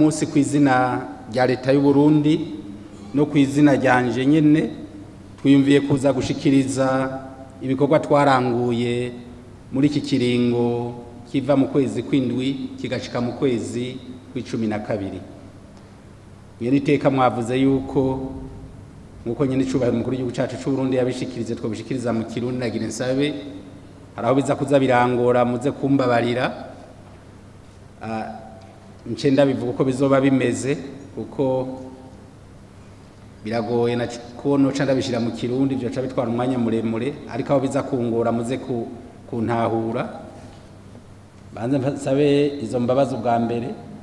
munsi ku izina rya leta y'u Burundi no ku izina ryanje nyene twiyumviye kuza gushikiriza ibikorwa twaranguye muri iki kiringo kiva mu kwezi kw'indwi kigashika mu kwezi kw'icumi na kabiri iyo niteka mwavuze yuko nk'uko nyine icubahiro umukuru w'igihugu cacu c'u Burundi yabishikirize twobishikiriza mu kirundi nagira nsabe hari aho biza kuza birangora muze kumbabarira Ah, nce ndabivuga uko bizoba bimeze kuko biragoye na ko noca ndabishira mu kirundi byoca bitwara umwanya muremure ariko aho biza kungora muze ku- kuntahura banze msabe izo mbabazi ubwa mbere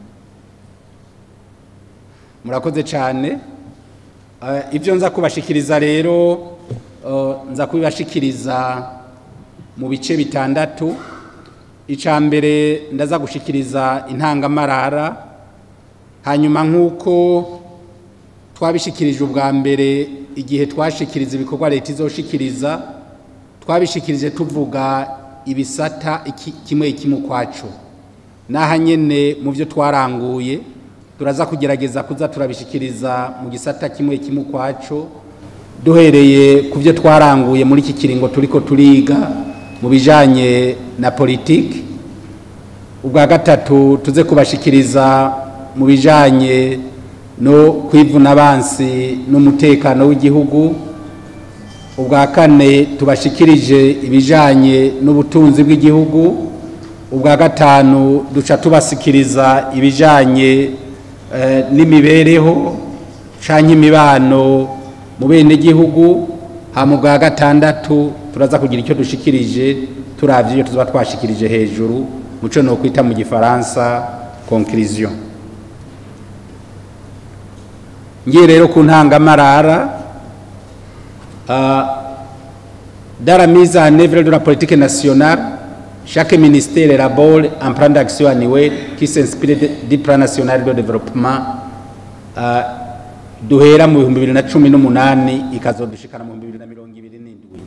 murakoze cyane Eh, ibyo nza kubashikiriza rero eh, nza kubibashikiriza mu bice bitandatu icya mbere ndaza gushikiriza intangamarara hanyuma nk'uko twabishikirije ubwa mbere igihe twashikiriza ibikorwa leta izoshikiriza twabishikirije tuvuga ibisata iki- kimwe kimwe ukwaco n'aha nyene mu byo twaranguye turaza kugerageza kuza turabishikiriza mu gisata kimwe kimwe ukwaco duhereye ku byo twaranguye muri iki kiringo turiko turiga mu bijanye na politiki ubwa gatatu tuze kubashikiriza mu bijanye no kwivuna abansi n'umutekano w'igihugu ubwa kane tubashikirije ibijanye n'ubutunzi bw'igihugu ubwa gatanu duca tubasikiriza ibijanye eh, n'imibereho canke imibano mu bene gihugu hama ubwa gatandatu turaza kugira icyo dushikirije turavye iyo tuzoba twashikirije hejuru muco no kwita mu gifaransa conclusion ngiye rero ku ntangamarara Ah, dans la mise en œuvre de la politique nationale, chaque ministère élabore un plan d'action annuel qui s'inspire de- du plan national de développement ah, duhera mu bihumbi bibiri na cumi n'umunani ikazodushikana mu bihumbi bibiri na mirongo ibiri n'indwi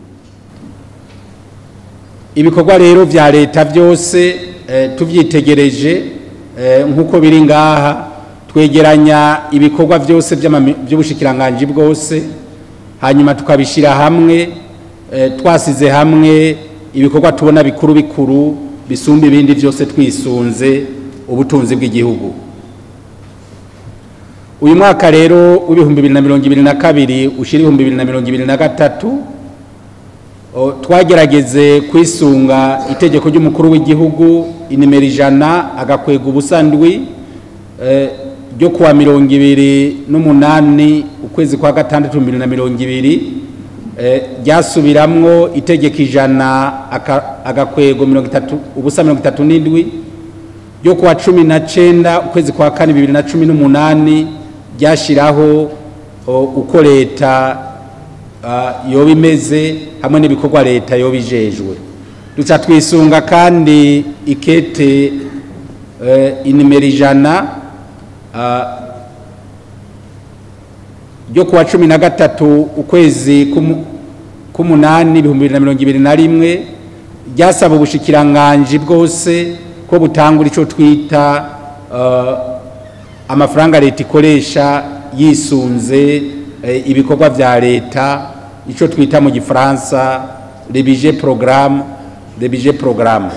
ibikorwa rero vya leta byose eh, tuvyitegereje eh, nk'uko biri ngaha twegeranya ibikorwa byose vy'amami- vy'ubushikiranganji bwose hanyuma tukabishyira hamwe eh, twasize hamwe ibikorwa tubona bikuru bikuru bisumba ibindi byose twisunze ubutunzi bw'igihugu uyu mwaka rero w'ibihumbi bibiri na mirongo ibiri na kabiri ushyira ibihumbi bibiri na mirongo ibiri na gatatu o, twagerageze kwisunga itegeko ry'umukuru w'igihugu inimero ijana agakwega ubusandwi eh, ryo kuwa mirongo ibiri n'umunani ukwezi kwa gatandatu bibiri na mirongo ibiri eh, ryasubiramwo itegeko ijana aka- agakwego mirongo itatu ubusa mirongo itatu n'indwi ryo kuwa cumi na cenda ukwezi kwa kane bibiri na cumi n'umunani ryashiraho o, uko leta ah, yoba imeze hamwe n'ibikorwa leta yoba ijejwe duca twisunga kandi ikete eh, inimero ijana ah, ryo kuwa cumi na gatatu ukwezi k'umu- k'umunani ibihumbi bibiri na mirongo ibiri na rimwe ryasaba ubushikiranganji bwose ko butangura ico twita eh, amafaranga leta ikoresha yisunze eh, ibikorwa vya leta ico twita mu gifaransa le budget programme le budget programme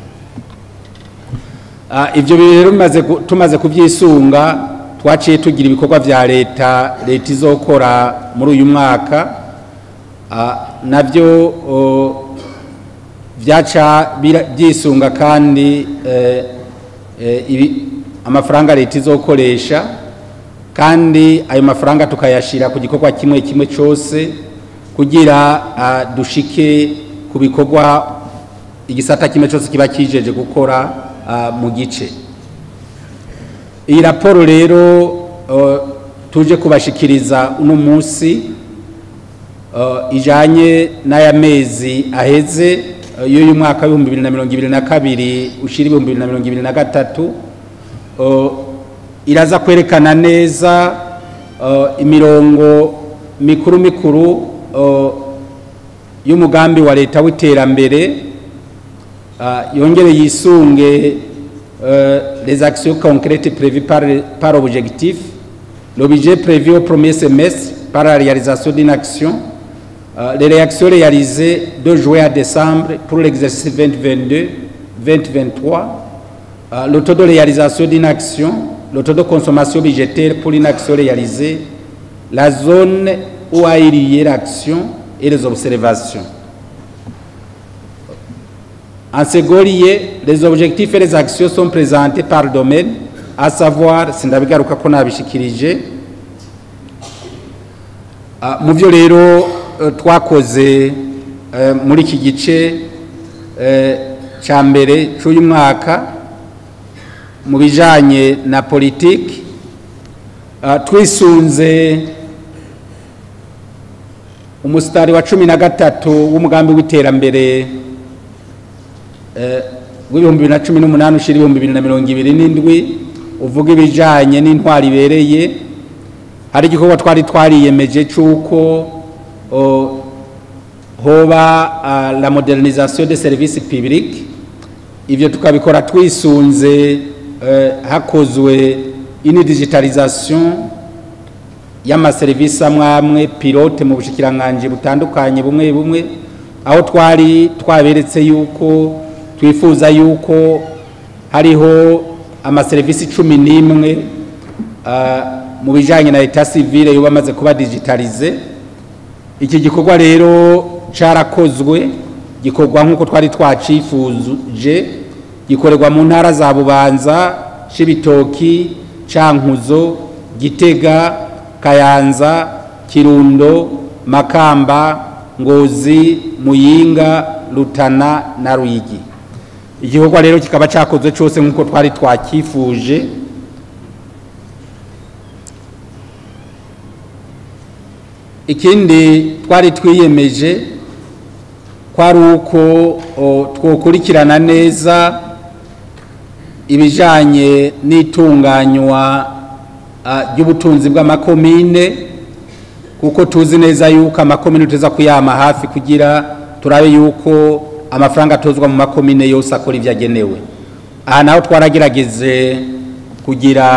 Ah, ivyo bintu rero bimaze ku- tumaze kuvyisunga twaciye tugira ibikorwa vya leta leta izokora muri uyu mwaka Ah, navyo o, vyaca bira- vyisunga kandi eh, eh, ibi- amafaranga leta izokoresha kandi ayo mafaranga tukayashira ku gikorwa kimwe kimwe cyose kugira ah, dushike ku bikorwa igisata kimwe cyose kiba kijeje gukora ah, mu gice iyi raporo rero uh, tuje kubashikiriza uno munsi uh, ijanye n'aya mezi aheze uh, y'uyu mwaka w'ibihumbi bibiri na mirongo ibiri na kabiri ushira ibihumbi bibiri na mirongo ibiri na gatatu uh, iraza kwerekana neza uh, imirongo mikuru mikuru uh, y'umugambi wa leta w'iterambere uh, yongere yisunge uh, les actions concrètes prévues par, par objectif, le budget prévu au premier semestre par la réalisation d'une action, euh, les réactions réalisées de juin à décembre pour l'exercice 2022-2023, euh, le taux de réalisation d'une action, le taux de consommation budgétaire pour une action réalisée, la zone où a eu lieu l'action et les observations. En second lieu, les objectifs et les actions sont présentés par domaine, à savoir, sindabigaruka ko nabishikirije, Ah, mu byo rero eh, twakoze eh, muri iki gice eh, cya mbere cy'uyu mwaka mu bijyanye na politiki ah, twisunze umusitari wa cumi na gatatu w'umugambi w'iterambere eh, w'ibihumbi bibiri na cumi n'umunani ushyira ibihumbi bibiri na mirongo ibiri n'indwi uvuga ibijyanye n'intwari ibereye hari igikorwa twari twariyemeje cy'uko o, hoba ah, la modernisation de service public ivyo tukabikora twisunze eh, hakozwe ini digitalisation y'amaserivisi amwe amwe pilote mu bushikiranganji butandukanye bumwe bumwe aho twari twaberetse yuko twifuza yuko hariho amaserivisi cumi n'imwe ah, mu bijyanye na leta sivile yuba amaze kuba digitalize iki gikorwa rero cyarakozwe gikorwa nk'uko twari twacifuje gikorerwa mu ntara za bubanza shibitoki cankuzo gitega kayanza kirundo makamba ngozi muyinga rutana na ruyigi igikorwa rero kikaba cyakozwe cyose nk'uko twari twakifuje ikindi twari twiyemeje kwari uko o, twokurikirana neza ibijanye n'itunganywa ah, ry'ubutunzi bw'amakomine kuko tuzi neza yuko amakomine tuteza kuyama hafi kugira turabe yuko amafaranga atozwa mu makomine yose akora ibyo agenewe aha naho twaragerageze kugira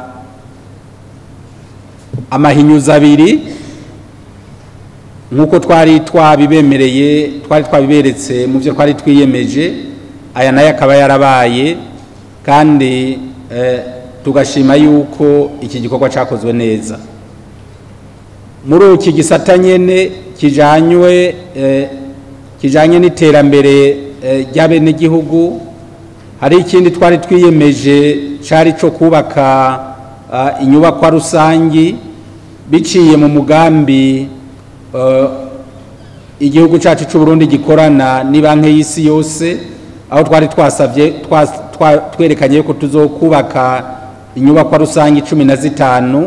amahinyuza abiri nk'uko twari twabibemereye twari twabiberetse mu byo twari twiyemeje aya nayo akaba yarabaye kandi eh, tugashima yuko iki gikorwa cyakozwe neza muri iki gisata nyene kijanywe eh, kijanye n'iterambere eh, ry'abenegihugu hari ikindi twari twiyemeje cari co kubaka uh, inyubakwa rusangi biciye mu mugambi uh, igihugu cyacu cy'u Burundi gikorana ni banki y'isi yose aho twari twasavye twas- twa- twerekanye yuko tuzokubaka inyubakwa rusange cumi na zitanu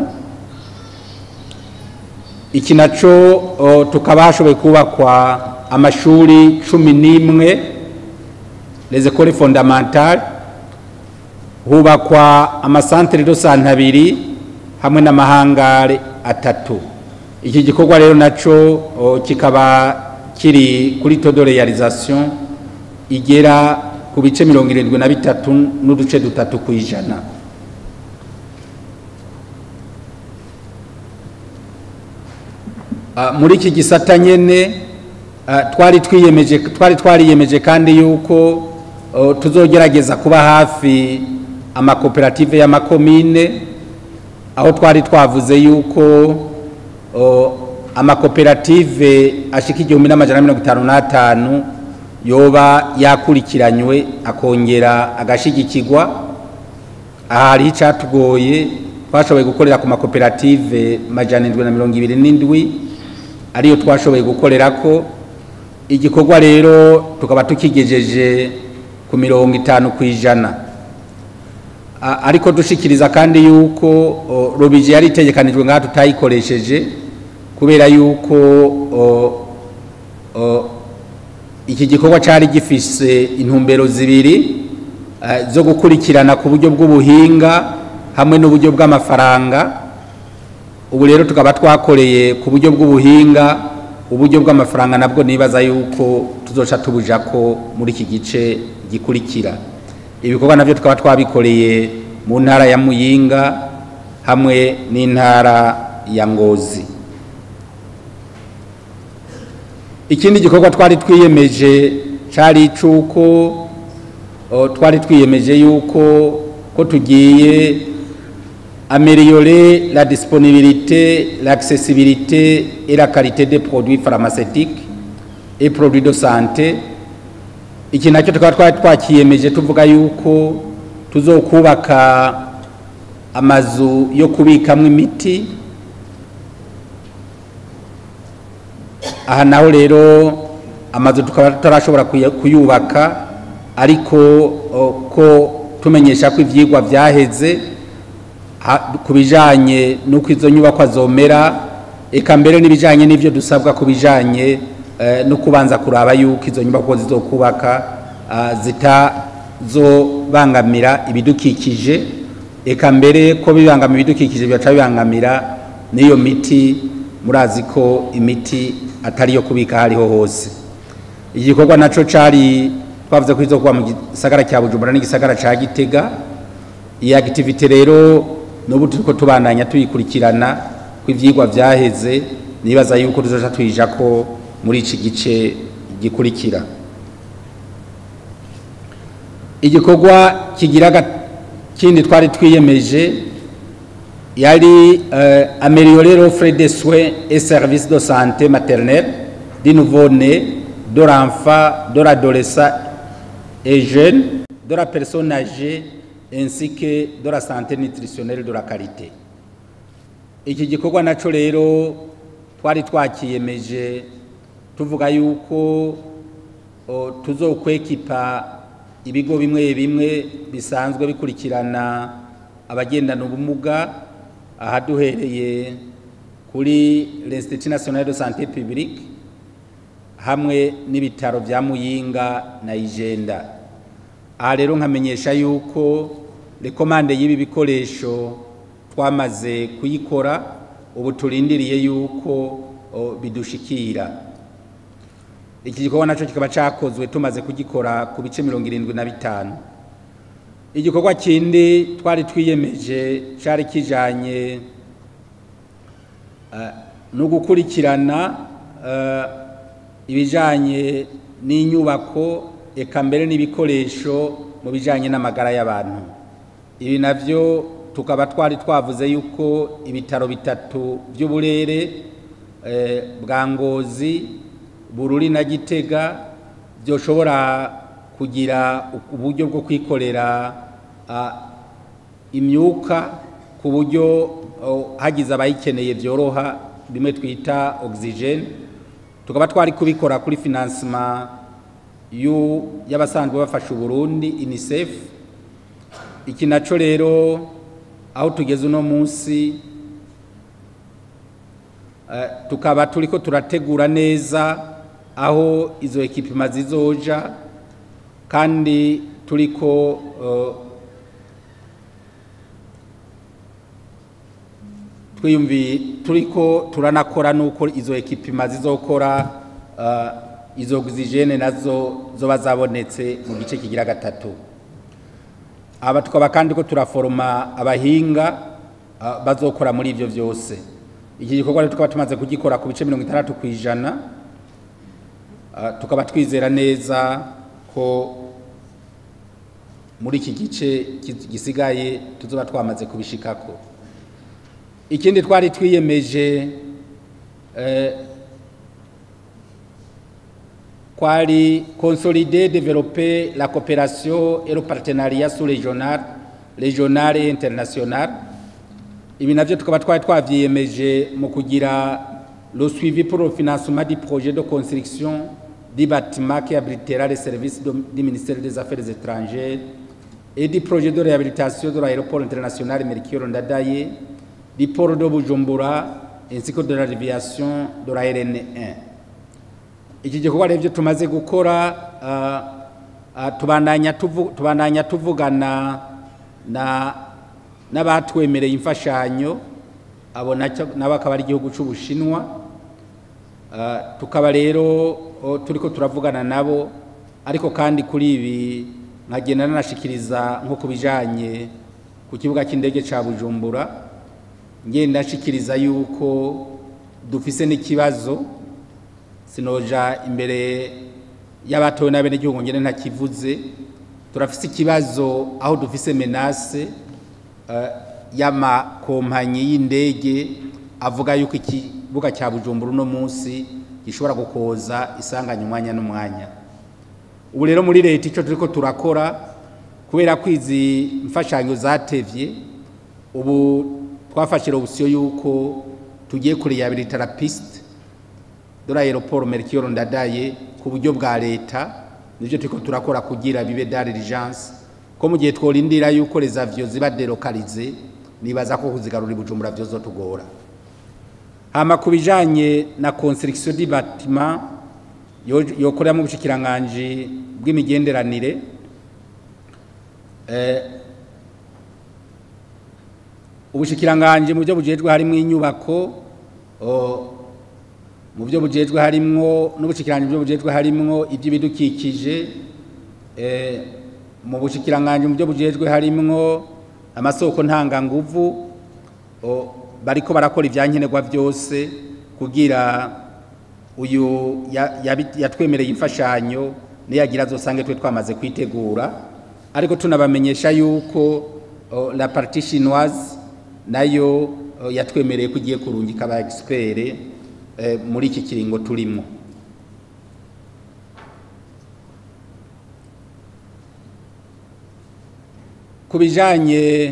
iki naco uh, tukaba hashoboye kubakwa amashuri cumi n'imwe les écoles fondamentales hubakwa amasantere de sante abiri hamwe n'amahangare atatu iki gikorwa rero naco o, kikaba kiri kuri todo realisation igera ku bice mirongo irindwi na bitatu n'uduce dutatu ku ijana Ah, muri iki gisata nyene ah, twari twiyemeje twari twariyemeje kandi yuko oh, tuzogerageza kuba hafi amakoperative y'amakomine aho twari twavuze yuko oh, amakoperative ashika igihumbi n'amajana mirongo itanu n'atanu yoba yakurikiranywe akongera agashigikirwa aha hariho icatugoye twashoboye gukorera ku makoperative majana indwi na mirongo ibiri n'indwi ariyo twashoboye gukorerako igikorwa rero tukaba tukigejeje ku mirongo itanu ku ijana A- ariko dushikiriza kandi yuko o, robije yari itegekanijwe ngaha tutayikoresheje kubera yuko o, o, iki gikorwa cari gifise intumbero zibiri eh, zo gukurikirana ku buryo bw'ubuhinga hamwe n'uburyo bw'amafaranga ubu rero tukaba twakoreye ku buryo bw'ubuhinga uburyo bw'amafaranga nabwo nibaza yuko tuzoca tubuja ko muri iki gice gikurikira ibikorwa navyo tukaba twabikoreye mu ntara ya muyinga hamwe n'intara ya ngozi ikindi gikorwa twari twiyemeje cari icuko o, twari twiyemeje yuko ko tugiye améliorer la disponibilité, l'accessibilité et la qualité des produits pharmaceutiques et produits de santé. Iki nacyo tukaba twari twakiyemeje tuvuga yuko tuzokubaka amazu yo kubikamwo imiti aha naho rero amazu tukaba tutarashobora kuya- kuyubaka ariko o, ko tumenyesha ko ivyigwa vyaheze ha- ku bijanye n'uko izo nyubakwa zomera eka mbere n'ibijanye n'ivyo dusabwa ku bijanye eh, no kubanza kuraba yuko izo nyubakwa zizokubaka ah, zitazobangamira ibidukikije eka mbere ko bibangamira ibidukikije bigaca bibangamira n'iyo miti murazi ko imiti atari iyo kubika hariho hose igikorwa naco cari twavuze ko izokuba mu gisagara cya bujumbura n'igisagara ca gitega iyi activité rero n'ubu turiko tubandanya tuyikurikirana ko ivyigwa vyaheze nibaza yuko tuzoca tuyijako muri iki gice gikurikira igikorwa kigira ga- kindi twari twiyemeje yari euh, améliorer l'offre de soins et services de santé maternelle du nouveau-né, de l'enfant, de l'adolescent et jeune, de la personne âgée ainsi que de la santé nutritionnelle de la qualité. Iki gikorwa naco rero twari twakiyemeje tuvuga yuko o, tuzokwekipa ibigo bimwe bimwe bisanzwe bikurikirana abagendana ubumuga aha duhereye kuri l'Institut National de Santé Publique hamwe n'ibitaro vya Muyinga na Ijenda aha rero nkamenyesha yuko rekomande y'ibi bikoresho twamaze kuyikora ubu turindiriye yuko o, bidushikira iki gikorwa naco kikaba cakozwe tumaze kugikora ku bice mirongo irindwi na bitanu igikorwa kindi twari twiyemeje cari kijanye eh, no gukurikirana eh, ibijanye n'inyubako eka mbere n'ibikoresho mu bijanye n'amagara y'abantu ibi navyo tukaba twari twavuze yuko ibitaro bitatu vy'uburere eh, bwa ngozi bururi na gitega byoshobora kugira uburyo bwo kwikorera ah, imyuka ku buryo oh, hagize abayikeneye byoroha bimwe twita oxygene tukaba twari kubikora kuri financement yu y'abasanzwe bafasha Burundi UNICEF iki naco rero aho tugeze uno munsi eh, tukaba turiko turategura neza aho izo ekipima zizoja kandi turiko uh, twiyumvi turiko turanakora nuko izo ekipima zizokora uh, izo oxygene nazo zoba zabonetse mu gice kigira gatatu aba tukaba kandi ko turaforoma abahinga uh, bazokora muri ivyo vyose iki gikorwa rero tukaba tumaze kugikora ku bice mirongo itandatu ku ijana uh, tukaba twizera neza ko muri iki gice gisigaye tuzoba twamaze kubishikako ikindi twari twiyemeje eh, kwari consolider développer la coopération et le partenariat sous-régional régional et international ibi navyo tukaba twari twavyiyemeje mu kugira le suivi pour le financement du projet de construction du bâtiment qui abritera les services de- du ministère des Affaires étrangères et du projet de réhabilitation de l'aéroport international Melchior Ndadaye, du port de Bujumbura ainsi que de la déviation de la RN1. Iki gikorwa rero ibyo tumaze gukora ah, ah, tubandanya tuvu- tubandanya tuvugana na n'abatwemereye imfashanyo abo nacyo nabo akaba ari igihugu cy'Ubushinwa Ah, tukaba rero oh, turiko turavugana nabo ariko kandi kuri ibi nkagenda nanashikiriza nko ku bijanye ku kibuga cy'indege ca bujumbura ngenda nshikiriza yuko dufise n'ikibazo sinoja imbere y'abatowe n'abenegihugu ngene ntakivuze turafise ikibazo aho dufise menase uh, y'amakompanyi y'indege avuga yuko ikibuga cya bujumbura uno munsi gishobora gukoza isanganya umwanya n'umwanya ubu rero muri leta icyo turiko turakora kubera ko izi mfashanyo zatevye ubu twafashe option yuko tugiye kureyabilitara piste de l'aéroport Melchior Ndadaye ku buryo bwa leta nivyo turiko turakora kugira bibe dare diligence ko mu gihe tworindira yuko les avions ziba delocalize nibaza ko kuzigarura ibujumbura vyozotugora hama ku bijanye na construction du bâtiment yokorera mu bushikiranganje bw'imigenderanire eh, ubushikiranganje mu byo bujejwe harimo inyubako mu byo bujejwe harimwo n'ubushikiranganje mu byo bujejwe harimwo iby'ibidukikije mu bushikiranganje mu byo bujejwe harimwo amasoko ntanganguvu bariko barakora ibyankenerwa byose kugira uyu yatwemereye imfashanyo niyagira azosange twe twamaze kwitegura ariko tunabamenyesha yuko la partie chinoise nayo yatwemereye ko igiye kurungika aba expert muri iki kiringo turimo ku bijanye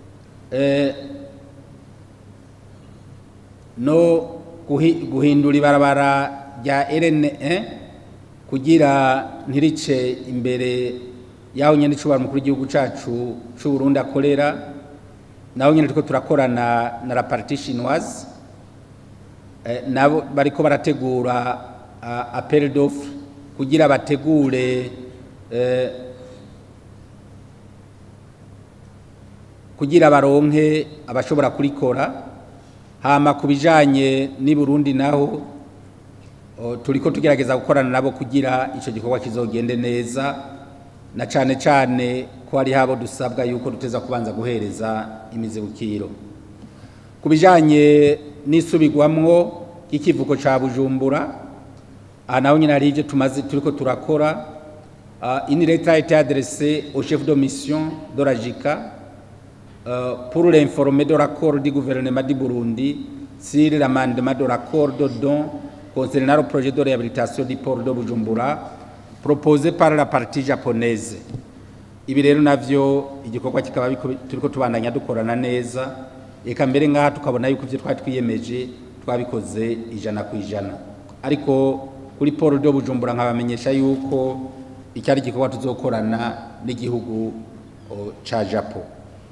no guhindura ibarabara rya RNE kugira ntirice imbere yaho nyene icubara mukuru w'igihugu cacu c'u Burundi akorera naho nyene turiko turakorana na la partie chinoise eh, nabo bariko barategura uh, appel d'offre kugira bategure eh, kugira baronke abashobora kurikora hama ku bijanye n'i Burundi naho turiko tugerageza gukorana nabo kugira ico gikorwa kizogende neza na cane cane ko hari habo dusabwa yuko duteza kubanza guhereza imizibukiro ku bijanye n'isubirwamwo y'ikivuko ca Bujumbura aha naho nyine hari ivyo tumaze turiko turakora uh, une lettre a été adressée au chef de mission de la JICA uh, pour l'informer de l'accord du gouvernement du Burundi sur l'amendement de l'accord de don concernant le projet de réhabilitation du port de Bujumbura proposé par la partie japonaise ibi rero navyo igikorwa kikaba turiko tubandanya dukorana neza eka mbere ngaha tukabona yuko ivyo twari twiyemeje twabikoze ijana ku ijana ariko kuri port de Bujumbura nkabamenyesha yuko icyari igikorwa tuzokorana n'igihugu ca Japo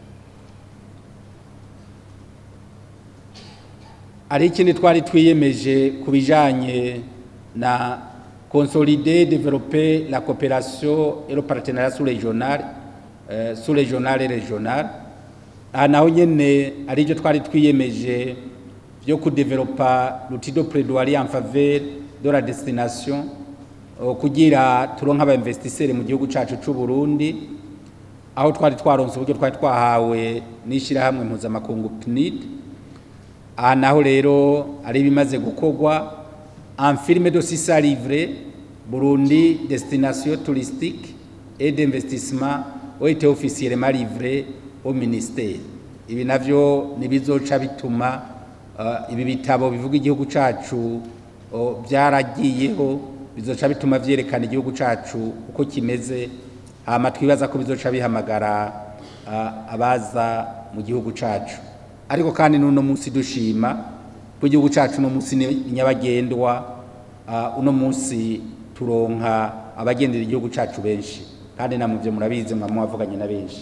ari ikindi twari twiyemeje ku bijanye na consolider développer la coopération et le partenariat sous-régional euh, sous-régional et régional aha naho nyene ari byo twari twiyemeje byo kudevelopa l'outil de plaidoirie en faveur de la destination uh, kugira turonka aba investisseurs mu gihugu cacu c'u Burundi aho twari twaronse uburyo twari twahawe n'ishirahamwe mpuzamakungu PNID aha naho rero ari bimaze gukorwa en firme de sisa livre Burundi destination touristique et d'investissement ont été officiellement livrés au ministère ibi navyo nibizoca bituma uh, ibi bitabo bivuga igihugu cacu uh, byaragiyeho bizoca bituma vyerekana igihugu cacu uko kimeze hama twibaza ko bizoca bihamagara uh, abaza mu gihugu cacu ariko kandi n'uno munsi dushima ko igihugu cacu uno munsi ni nyabagendwa uno munsi turonka abagendera igihugu cacu benshi kandi namwe byo murabizi mwamwavuganye na benshi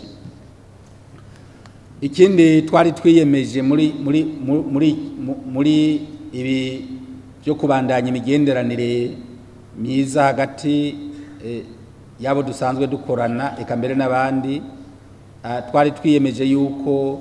ikindi twari twiyemeje muri muri muri muri ibi byo kubandanya imigenderanire myiza hagati yabo dusanzwe dukorana eka mbere n'abandi twari twiyemeje yuko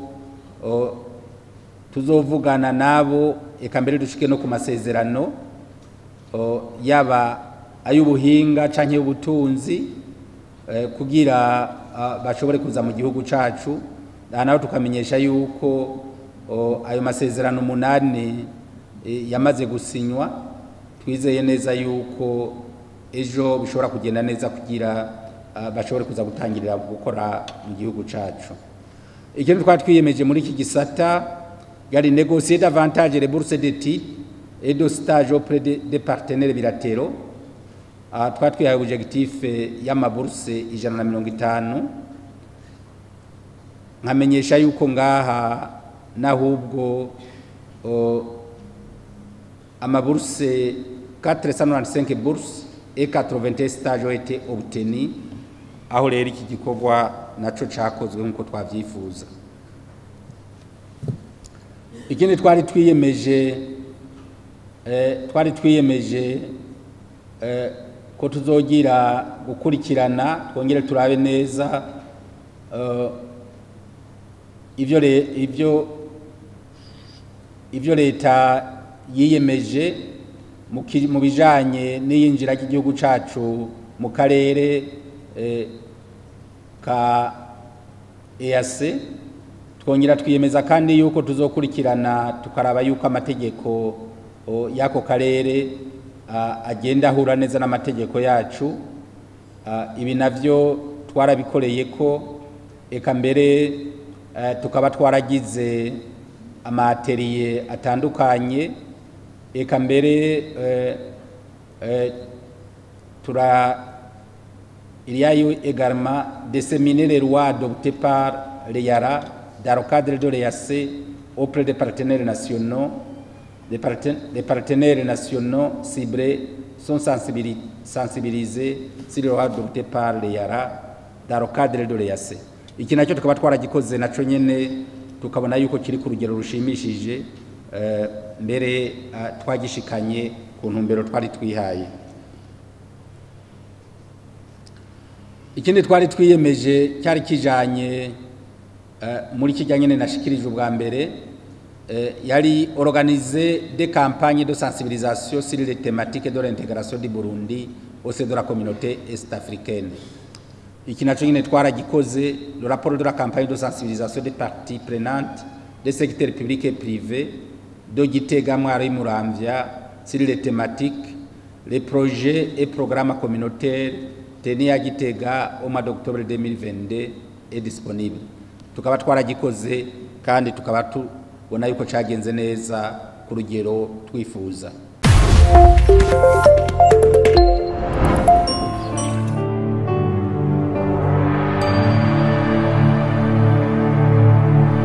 tuzovugana nabo eka mbere dushike no ku masezerano yaba ay'ubuhinga canke y'ubutunzi eh, kugira ah, bashobore kuza mu gihugu cacu aha naho tukamenyesha yuko oh, ayo masezerano umunani eh, yamaze gusinywa twizeye neza yuko ejo bishobora kugenda neza kugira ah, bashobore kuza gutangirira gukora mu gihugu cacu ikindi twari twiyemeje muri iki gisata yari négocier davantage les bourses d'études et de stage auprès des de partenaires bilatéraux aha twari twihaye objectif y'amaburse ijana na mirongo itanu nkamenyesha yuko ngaha n'ahubwo o, amaburse 495 bourses et 81 stages ont été obtenus aho rero iki gikorwa naco cakozwe nk'uko twavyifuza ikindi twari twiyemeje eh, twari twiyemeje eh, ko tuzogira gukurikirana twongere turabe neza eh, ivyo re- ivyo ivyo leta yiyemeje mu ki- mu bijanye n'iyinjira ry'igihugu cacu mu karere eh, ka EAC twongera twiyemeza kandi yuko tuzokurikirana tukaraba yuko amategeko o, y'ako karere a, agenda ahura neza n'amategeko yacu a, ibi navyo twarabikoreye ko eka mbere eh, tukaba twaragize amateriye atandukanye eka mbere eh, eh, tura Il y a eu également disséminé les lois adoptées par l'EIARA dans le cadre de l'EAC auprès des partenaires nationaux. Les, parten- les partenaires nationaux ciblés sont sensibili- sensibilisés sur les lois adoptées par l'EIARA dans le cadre de l'EAC. Iki nacyo tukaba twaragikoze naco nyene tukabona yuko kiri ku rugero rushimishije eh, mbere ah, twagishikanye ku ntumbero twari twihaye. ikindi twari twiyemeje cyari kijanye eh, muri kijya nyene nashikirijwe ubwa mbere eh, yari organiser des campagnes de sensibilisation sur les thématiques de l'intégration du Burundi au sein de la communauté est-africaine iki naco nyene twaragikoze le rapport de la campagne de sensibilisation des parties prenantes des secteurs publics et privés de Gitega Mwari Muramvya sur les thématiques les projets et programmes communautaires tenus à Gitega au mois d'octobre 2022 est disponible tukaba twaragikoze kandi tukaba tubona yuko cagenze neza ku rugero twifuza